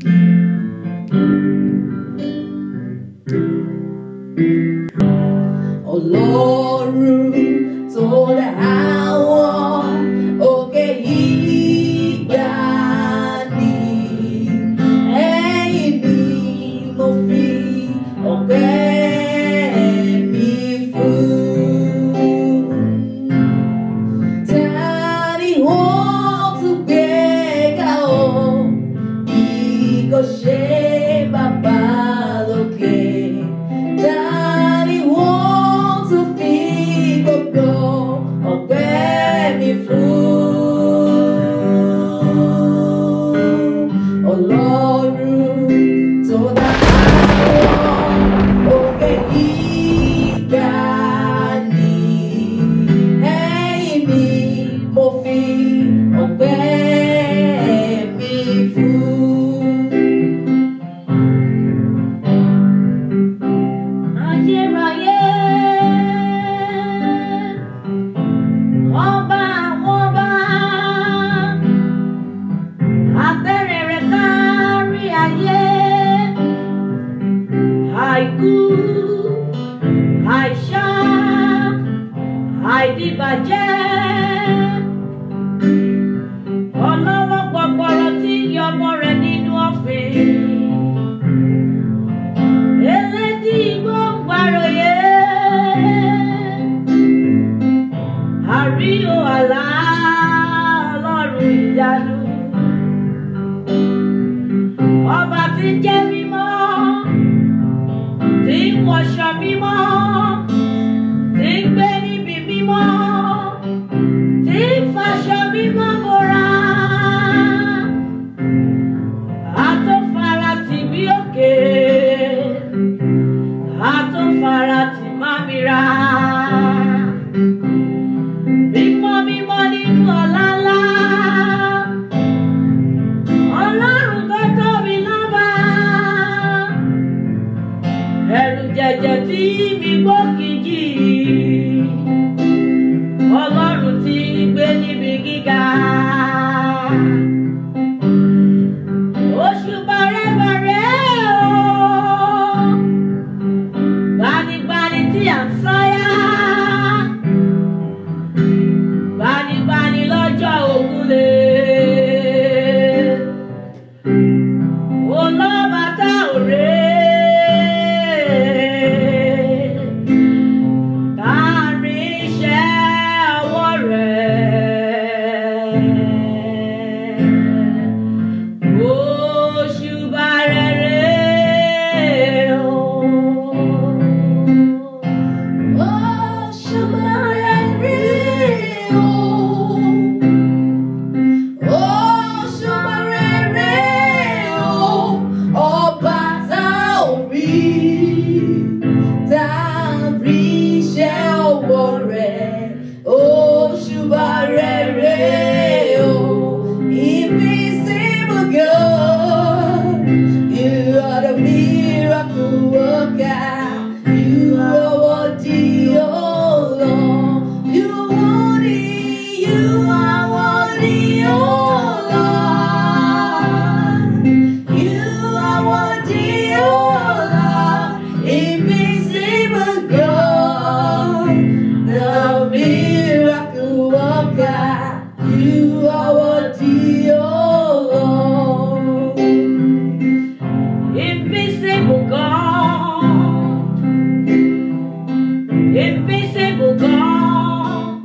Ọlọ́run tó dá àwọn òkè gíga ni ẹ̀yìn ni mo fi ọpẹ́ mi fún. Tani wọ́n tún gbé ga o bí kò ṣe bàbá lókè. Tani wọ́n tún fi gbogbo ọpẹ́ mi fún. Ọlọ́run tó dá àwọn òkè gíga ni ẹ̀yìn ni mo fi ọpẹ́ mi fún. Ayérayé, ọba àwọn ọba, abẹ́rẹ́ rẹ̀ kárí ayé, àìkú, àìṣá, àìdìbàjẹ́, ọlọ́wọ́ gbọgbọrọ tí ń yọ ọmọ rẹ̀ nínú ọ̀fìn. Elétí igbó ń gbàròyé. Àríyó àlá ọlọ́run ìyanu. Ọba tí ń jẹ́ mímọ́, tí ń wọṣọ mímọ́, tí ń gbé níbi mímọ́, tí ń faṣọ mímọ́ bora. Àtọ́fara tì bí òkè àtúnfara tì má mi ra. Mímọ́ mímọ́ nínú ọ̀la ńlá. Ọlọ́run tó tóbi lọ́ba. Ẹ̀rù jẹ̀jẹ̀ tí mi gbó kìjì. Ọlọ́run tí ń gbé níbi gíga. Oṣù bàrẹ́bàrẹ́ o gbanigbani tí à ń sáyà gbanigbani lọ́jọ́ ògúnlé olọ́ba tá ò ré kárí iṣẹ́ ọwọ́ rẹ̀ òṣùbà rẹ̀ rèé o. Invisible God, you are the miracle worker. You are worthy, oh Lord. You are worthy, you are worthy, oh Lord. You are worthy, oh Lord. Invisible God, the miracle worker. You are worthy, oh Lord. Invisible God, invisible God,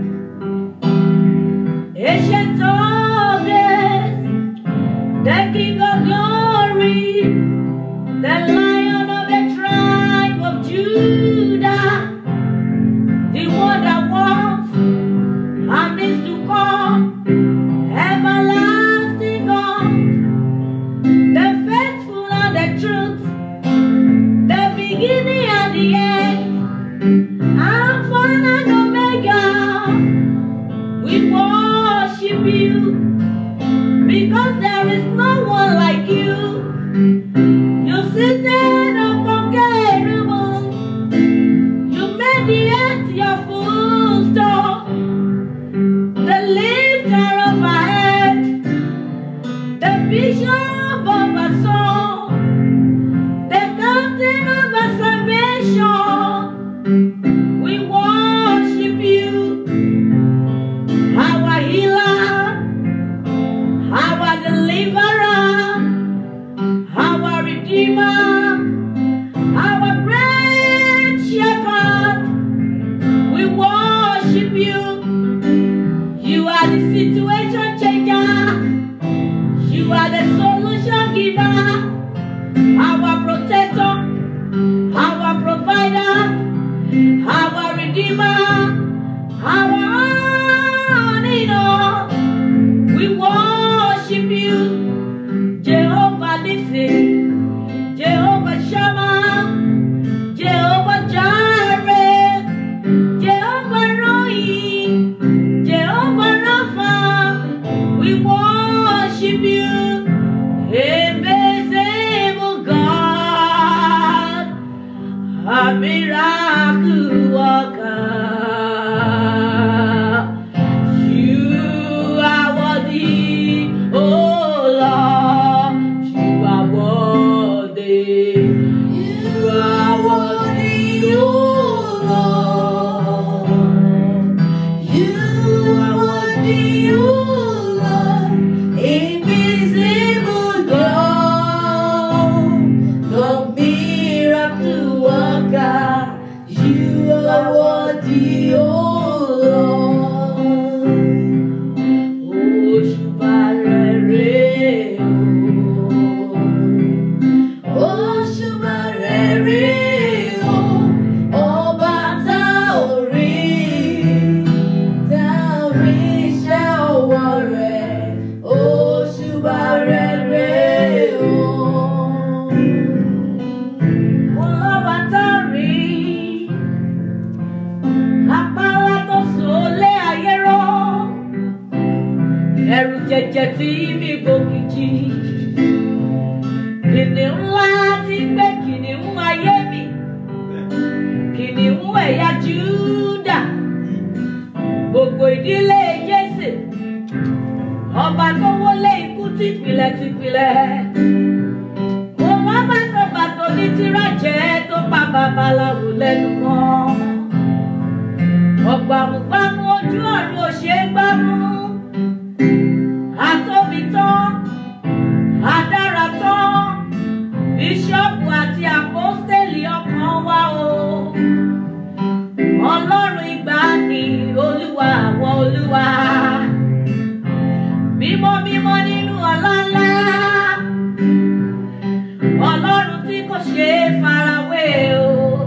ancient of days, the King of glory, the Lion of the tribe of Judah, the one that was and is to come, everlasting God the faithful and the truth, the beginning and the end, Alpha and Omega. We worship you because there is no one like you. You seated upon cherubim, you made the earth your footstool, the lifter of our head, the bishop of our kìnìún ńlá tí ń gbé kìnìún ayé mi kìnìún ẹ̀yà júdà gbogbo ìdílé jésè ọba tó wọlé ikú tìpìlẹ̀ tìpìlẹ̀ mo má bàtọ̀ bàtọ̀ ní tìrájẹ́ tó pa babaláwo lẹ́nu mọ́ ọ̀gbàmùgbàmù ojú ọ̀run ò ṣeé gbámú àtóbi tán adára tán bíṣọ́ọ̀bù àti àpọ́stélì ọkàn wa o ọlọ́run ìgbàanì olúwa àwọn olúwa mímọ́ mímọ́ nínú ọlá ńlá ọlọ́run tí kò ṣe é farawé o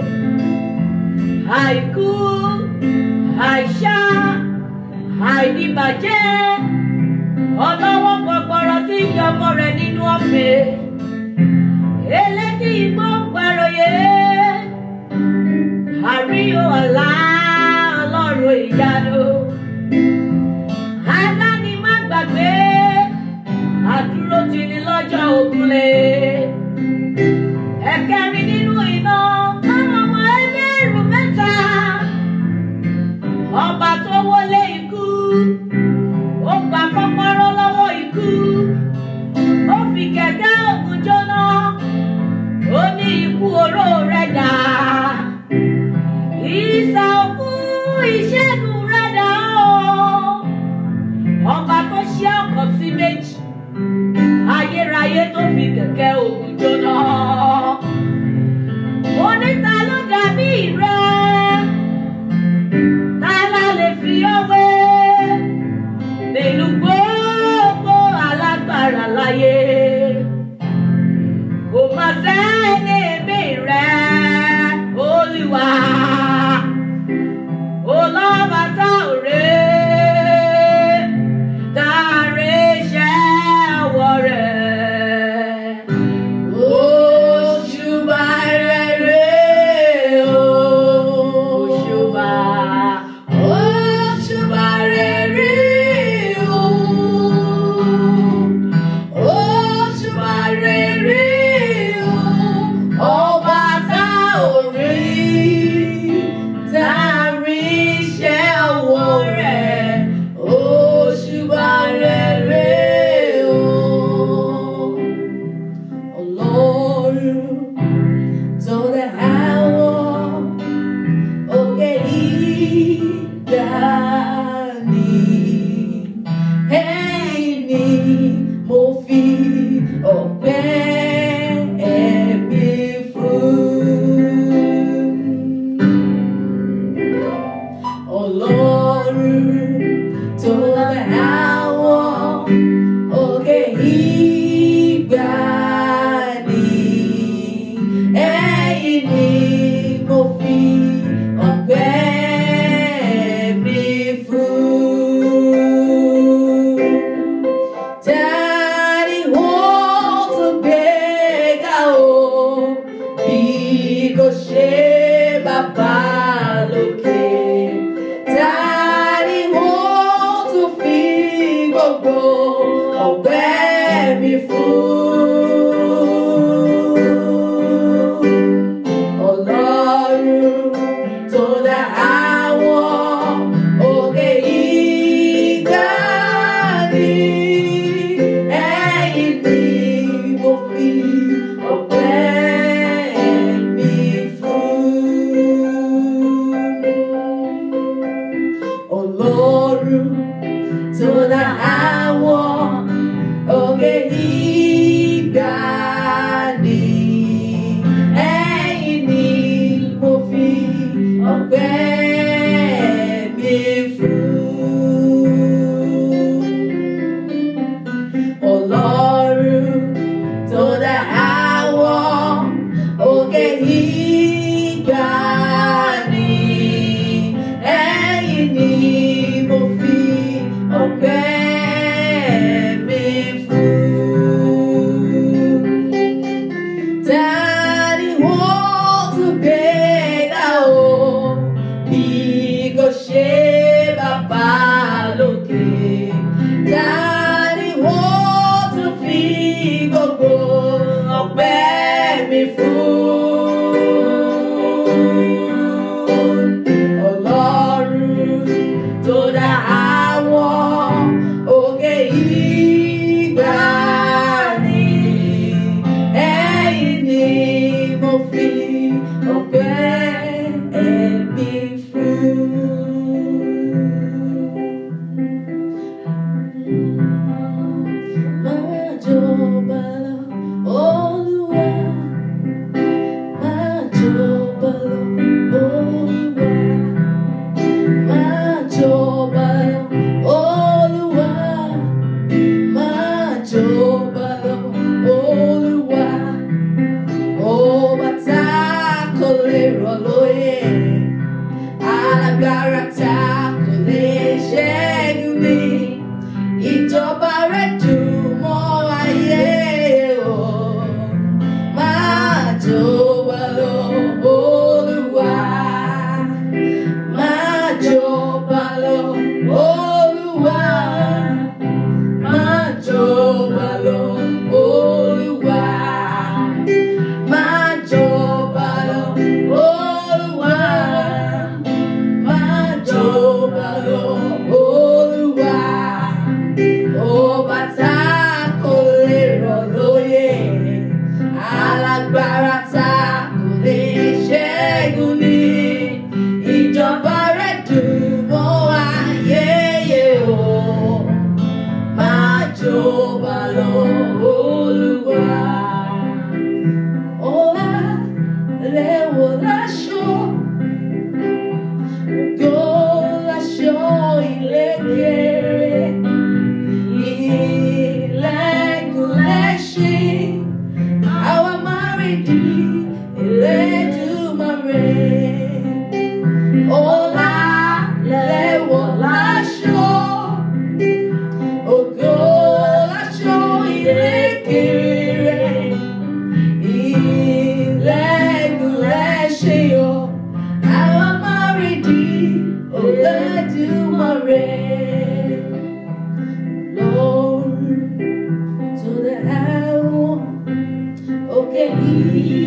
àìkú àìṣá àìdìbàjẹ́ ọlọ́wọ́ gbọgbọrọ tí ń yọmọ rẹ̀ nínú ọ̀fẹ́ elétí igbó ń gbàròyé àríyó ọ̀la ọlọ́run ìyanu adáni má gbàgbé àdúró ti ní lọ́jọ́ ògúnlé ẹ̀kẹrin nínú iná káwọn ọmọ ẹgbẹ́rún mẹ́ta ọba tó wọlé ikú ó gba kọ́kọ́rọ́ lọ́wọ́ ikú ó fi kẹ̀kẹ́ ògùn jóná ó ní ikú oró rẹ̀ dà ìsà òkú ìṣẹ́gun rẹ̀ dà ó ọba tó ṣe ọkọ̀ sí méjì ayérayé tó fi kẹ̀kẹ́ ògùn jóná oníta ló dàbí rẹ̀ ta la lè fi ọwé nínú gbogbo alágbára láyé kò má sẹ́ni bí rẹ̀ olúwa olọ́ba tá ò rè tá a rè ṣẹ́ ọwọ́ rẹ̀. Òṣùbà rere o. Òṣùbà. Òṣùbà rere o. Òṣùbà rere o. Ọba tá ò rí, tá a rí iṣẹ́ ọwọ́ rẹ̀. Òṣùbà rere o. Ọlọ́run tó dá àwọn òkè ìgbàanì. Ẹ̀yin ni mo fi ọpẹ́ mi fún. Ọlọ́run tó dá àwọn òkè ìgbàanì. Ẹ̀yin ni mo fi ọpẹ́ mi fún. Daddy wọ́n tún gbé ga o bí kò ṣe bàbá lókè. Daddy wọ́n tún fi gbogbo ọpẹ́ mi fún. Ọlọ́run tó dá àwọn òkè ìgbàanì. Ẹ̀yin ni mo fi ọpẹ́ mi fún. Ọlọ́run tó dá àwọn òkè ìgbàanì. Ẹ̀yin ni mo fi ọpẹ́ mi fún. Ọlọ́run tó dá fún Ọlọ́run tó dá àwọn òkè ìgbàanì. Ẹ̀yin ni mo fi ọpẹ́ mi fún. Máa jọba lọ, Olúwa. Máa jọba lọ, Olúwa. Máa jọba lọ, Olúwa. Máa jọba lọ, Olúwa. Ọba tá kò lè rọ̀ lóyè. Alágbára tá kò lè ṣẹ́gun ní. Ìjọba rẹ̀ dùn mọ́ ayé o. Máa jọba lọ, Olúwa. Máa jọba lọ, Olúwa. Máa jọba lọ, Olúwa. Máa jọba lọ, Olúwa. Máa jọba lọ, Olúwa. Ọba tá kò lè rọ̀ lóyè, alágbára tá kò lè ṣẹ́gun ní. Ìjọba rẹ̀ dùn mọ́ ayé o. Máa jọba lọ, Olúwa. Ọlá rẹ̀ wọ̀ láṣọ. Ògo láṣọ ìlékèrè. Ilẹ̀kùn lẹ́ṣin. Àwa máa rí di Elédùmarè. Ọlá rẹ̀ wọ̀ láṣọ. Ògo láṣọ ìlékèrè. Ilẹ̀kùn lẹ́ṣin o. Àwa máa rí di Elédùmarè. Lord, to the hour, okay,